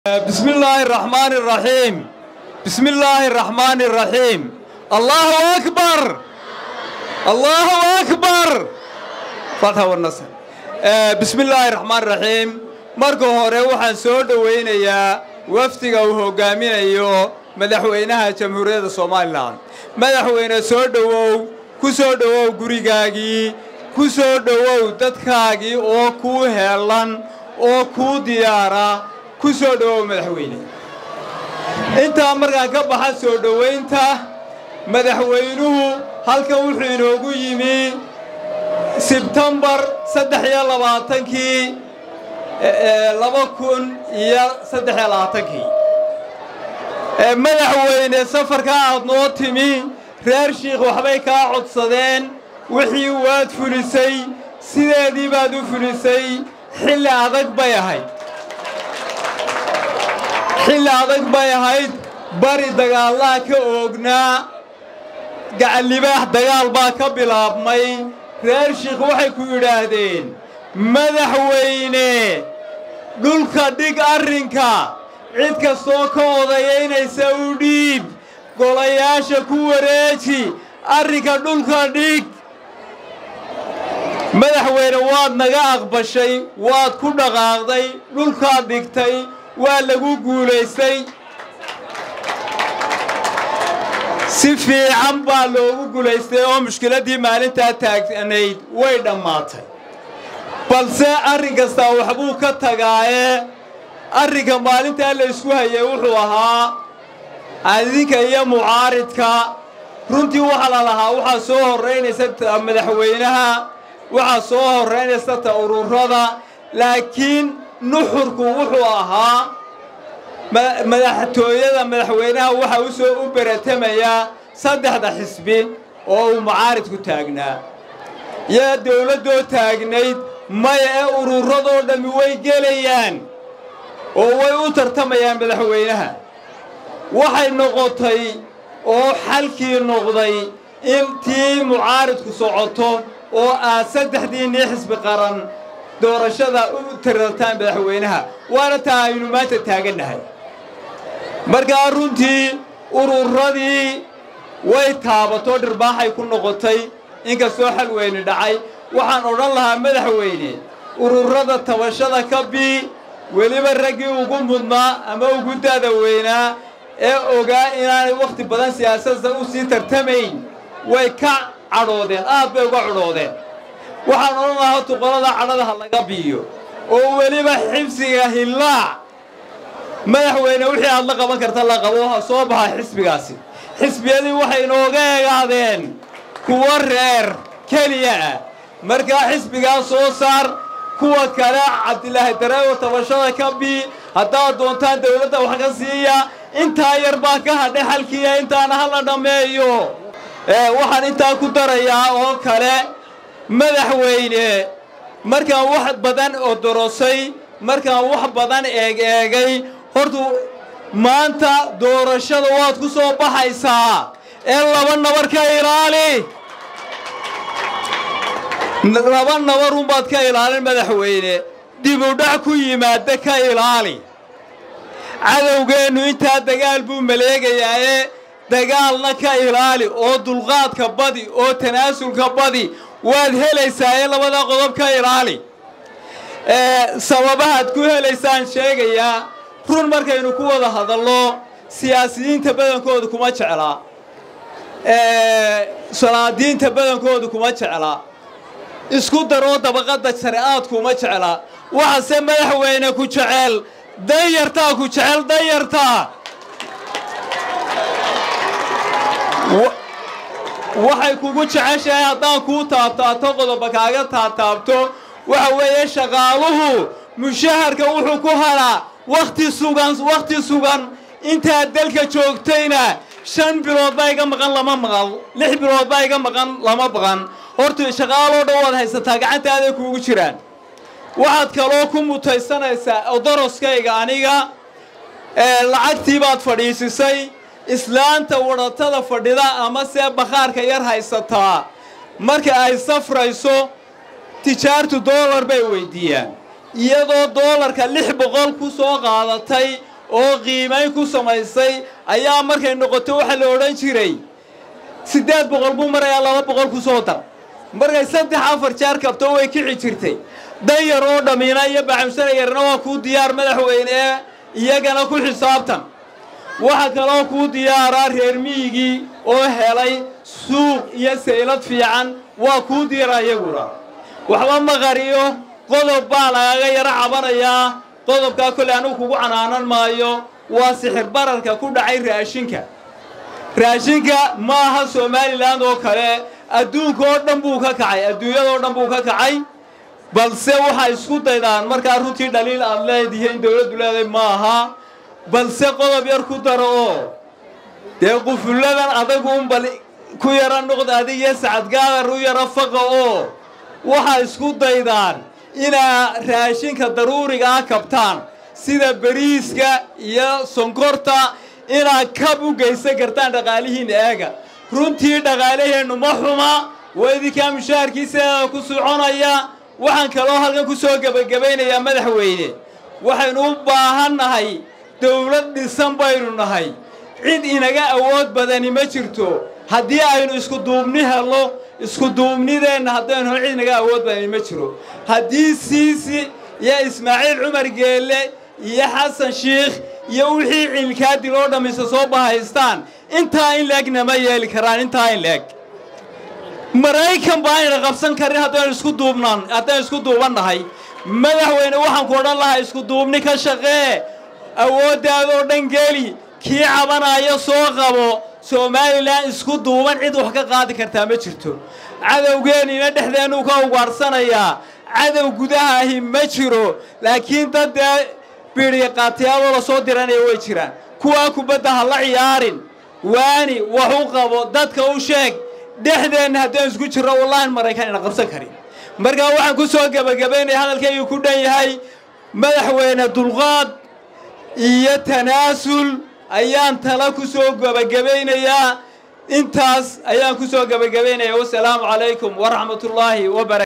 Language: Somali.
بسم الله الرحمن الرحيم بسم الله الرحمن الرحيم الله أكبر الله أكبر فتح والنصر آه، بسم الله الرحمن الرحيم marka hore waxaan soo dhowaynayaa wafdiga uu hogaaminayo madaxweynaha jamhuuriyadda somalilan madaxweyne soo dhowow ku soo dhowow gurigaagii ku soo dhowow dadkaagii oo kuu heelan oo kuu diyaara ku soo dhowow madaxweyne intaa markaan ka baxa soo dhowaynta madaxweynuhu halkan wuxuu inoogu yimi sebtembar saddex iyo labaatankii laba kun iyo saddex iyo labaatankii madaxweyne safarka aad noo timi reer shiikh waxbay kaa codsadeen wixii waad fulisay sideedii baad u fulisay xilli adag bay ahayd xilli adag bay ahayd bari dagaallaha ka oognaa gacallibaax dagaal baa ka bilaabmay reer shiikh waxay ku yidhaahdeen madaxweyne dhulka dhig arrinka cid kastoo ka odayaynaysa u dhiib golayaasha ku wareeji arrinka dhulka dhig madaxweyne waad naga aqbashay waad ku dhaqaaqday dhulkaad dhigtay waa lagu guulaystay si fiican baa loogu guulaystay oo mushkiladdii maalintaa taagnayd way dhammaatay balse arrin kastaa waxbuu ka tagaaye arrinka maalintaa la isku hayay wuxuu ahaa adinka iyo mucaaridka runtii waxaa la lahaa waxaa soo horraynaysa madaxweynaha waxaa soo horraynaysa ta ururada laakiin nuxurku wuxuu ahaa madaxtooyada madaxweynaha waxaa u soo u beratamayaa saddexda xisbi oo uu mucaaridku taagnaa yaa dawladdoo taagnayd maya ee ururadoo dhammi way gelayaan oo way u tartamayaan madaxweynaha waxay noqotay oo xalkii noqday in tii mucaaridku socoto oo aad saddexdiinnii xisbi qaran doorashada u tarartaan madaxweynaha waana taa aynu maanta taagannahay markaa runtii ururadii way taabato dhirbaaxay ku noqotay inkastoo xal weyni dhacay waxaan odhan lahaa madaxweyne ururada tabashada ka bii weliba raggii ugu mudnaa ama ugu dada weynaa ee ogaa inaanay wakhti badan siyaasadda u sii tartamayn way ka cadhoodeen aad bay uga cadhoodeen waxaan odhan lahaa tuqolada cadhadaha laga biiyo oo weliba xibsiga hillaac madaxweyne wixii aad la qaban karta la qabo ha soo baxa xisbigaasi xisbiyadii waxay inooga egaadeen kuwo reer keliya ah markaa xisbigaa soo saar kuwa kale cabdilaahi dareewo tabashada ka bii haddaad doontaan dawladda wax ka siiya intaa yar baa ka hadhay xalkiiya intaana hala dhammeeyo waxaan intaa ku darayaa oo kale madaxweyne markaan wax badan odorosay markaan wax badan eeg eegay hortu maanta doorashada waad ku soo baxaysaa ee laba nabar ka ilaali laba nabarunbaad ka ilaalin madaxweyne dibudhac ku yimaada ka ilaali cadowgeennu intaa dagaal buu maleegayaaye dagaalna ka ilaali oo dulqaadka badi oo tanaasulka badi waad helaysaa ee labada qodob ka ilaali sababahaad ku helaysaan sheegayaa run markaynu ku wada hadalno siyaasiyiinta badankoodu kuma jeclaa salaadiinta badankoodu kuma jeclaa isku daroo dabaqadda share'aad kuma jeclaa waxase madaxweyne ku jecel danyartaa ku jecel danyartaa waxay kugu jeceshahay haddaan kuu taabtaato qodoba kaaga taataabto waxa weeye shaqaaluhu mushaharka wuxuu ku halaa wakhti sugan wakhti sugan intaad dalka joogtayna shan bilood baa iga maqan lama maqal lix bilood baa iga maqan lama maqan horta shaqaaloo dhan waad haysataa gacantaaday kuugu jiraan waxaad kaloo ku mutaysanaysaa odoroskayga aniga lacagtii baad fadhiisisay islaanta wadhatada fadhida ama see bakhaarka yar haysataa marka ay safrayso tijaartu doolar bay weyddiiyaan iyadoo doolarka lix boqol ku soo qaadatay oo qiimayn ku samaysay ayaa markay noqoto waxaa la odhan jiray siddeed boqol buu marayaa laba boqol ku soo dar markay saddex afar jeer kabto way kici jirtay danyar oo dhammiina iyo bacamsana yarna waa kuu diyaar madaxweyne ee iyagana ku xisaabtan waxaa kaloo kuu diyaaraa reer miyigii oo helay suuq iyo saylad fiican waa kuu diyaara iyaguna waxba ma qariyo qodob baa lagaga yaro cabanayaa qodobkaa kolley anugu kugu canaanan maayo waa sixir bararka ku dhacay raashinka raashinka ma aha somalilan oo kale adduunka oo dhan buu ka kacay adduunyadao dhan buu ka kacay balse waxay isku daydaan markaa runtii dhaliil aad leedihiin dowladdu leedahay ma aha balse qodob yar ku daro oo dee qufulladan adagu unbal ku yaro noqda adig iyo sacadgaadar u yaro faqa oo waxay isku daydaan inaa raashinka daruuriga ah kabtaan sida beriiska iyo sonkorta inaad kab u geysan kartaan dhaqaalihiinna eega runtii dhaqaalaheennu ma xuma waa idinkaa mushaharkiisa ku soconaya waxaan kaloo halkan ku soo gebagabaynayaa madaxweyne waxaynu u baahan nahay dowlad dhisan baynu nahay cid inaga awood badani ma jirto haddii aynu isku duubni helno isku duubnideenna haddaynu hel cid inaga awood badani ma jiro haddii siisi iyo ismaaciil cumar geelle iyo xasan shiikh iyo wixii cilkaadil oo dhammaysa soo bahaystaan intaa in leegna ma yeeli karaan intaa in leeg maraykan baa ayna qabsan karin haddaynu isku duubnaan haddaynu isku duuban nahay madaxweyne waxaan ku odhan lahaa isku duubni ka shaqee awooddaadoo dhan geli kii cabanaayo soo qabo somalilan isku duuban cid wax ka qaadi kartaa ma jirto cadowgeennina dhexdeennuu ka ugaadhsanayaa cadow gudaha ahi ma jiro laakiin dad dee biidhiya qaatiyaadoo la soo diranaya way jiraan kuwaa kubadda ha la ciyaarin waani wax u qabo dadka u sheeg dhexdeenna haddaan isku jirro wallahi maraykan ina qabsan karin markaa waxaan ku soo gebagabaynaya hadalkaygii ku dhan yahay madaxweyne dulqaad iyo tanaasul ayaan tala ku soo gebagabaynayaa intaas ayaan ku soo gebagabaynayaa wasalaamu calaykum waraxmatullaahi wabarakatu